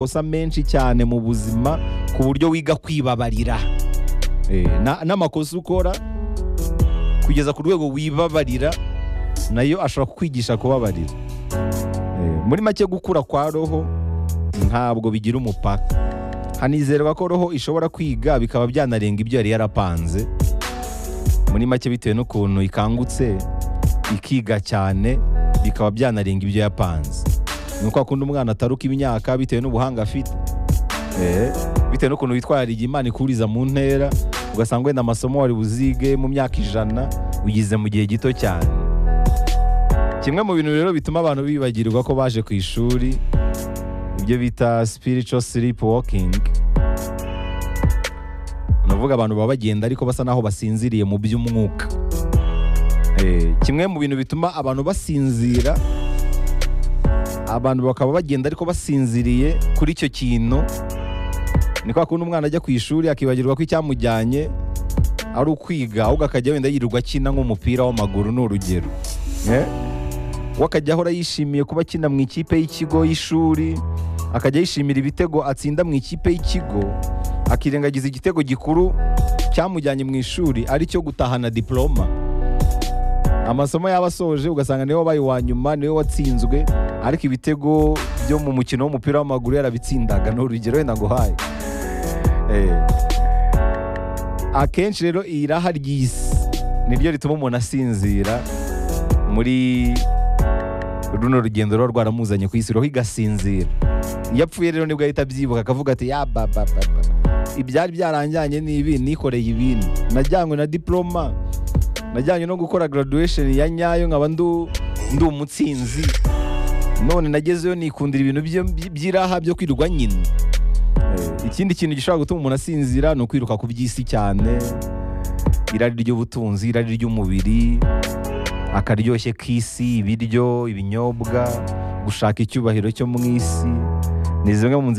amakosa menshi cyane mu buzima ku buryo wiga kwibabarira Eh, na- n'amakosa ukora kugeza ku rwego wibabarira nayo ashobora kukwigisha kubabarira Eh, muri make gukura kwa roho ntabwo bigira umupaka hanizerwa ko roho ishobora kwiga bikaba byanarenga ibyo yari yarapanze muri make bitewe n'ukuntu ikangutse ikiga cyane bikaba byanarenga ibyo yapanze ni uko akunda umwana ataruka imyaka bitewe n'ubuhanga afite Eh, bitewe n'ukuntu witwarira imana ikuriza mu ntera ugasanga wenda amasomo wari buzige mu myaka ijana ugize mu gihe gito cyane kimwe mu bintu rero bituma abantu bibagirwa ko baje ku ishuri ibyo bita spiritual sleep walking ni ukuvuga abantu baba bagenda ariko basa naho basinziriye mu by'umwuka Eh, kimwe mu bintu bituma abantu basinzira abantu bakaba bagenda ariko basinziriye kuri icyo kintu ni kwa kundi umwana ajya ku ishuri akibagirwa ko icyamujyanye ari ukwiga ahubwo akajya wenda yirirwa akina nk'umupira w'amaguru ni urugero Eh? we akajya ahora yishimiye kuba akina mu ikipe y'ikigo y'ishuri akajya yishimira ibitego atsinda mu ikipe y'ikigo akirengagiza igitego gikuru cyamujyanye mu ishuri ari cyo gutahana diploma amasomo yaba asoje ugasanga niwe wabaye uwa nyuma niwe watsinzwe ariko ibitego byo mu mukino w'umupira w'amaguru yarabitsindaga ni urugero wenda nguhaye Eh. akenshi rero iyi raha ry'isi niryo rituma umuntu asinzira muri runo rugendo ruba rwaramuzanye ku isi roho igasinzira iyo apfuye rero nibwo ahita abyibuka akavuga ati ya ba ba ba ba ibyari byaranjyanye n'ibi nikoreye ibindi najyanywe na diploma najyanywe no gukora graduation ya nyayo nkaba ndu ndi umutsinzi none nagezeyo nikundira ibintu byo- by'iraha byo kwirirwa nyina Eh, ikindi kintu gishobora gutuma umuntu asinzira ni ukwiruka ku by'isi cyane irari ry'ubutunzi irari ry'umubiri akaryoshye k'isi ibiryo ibinyobwa gushaka icyubahiro cyo mu isi ni zimwe mu nzira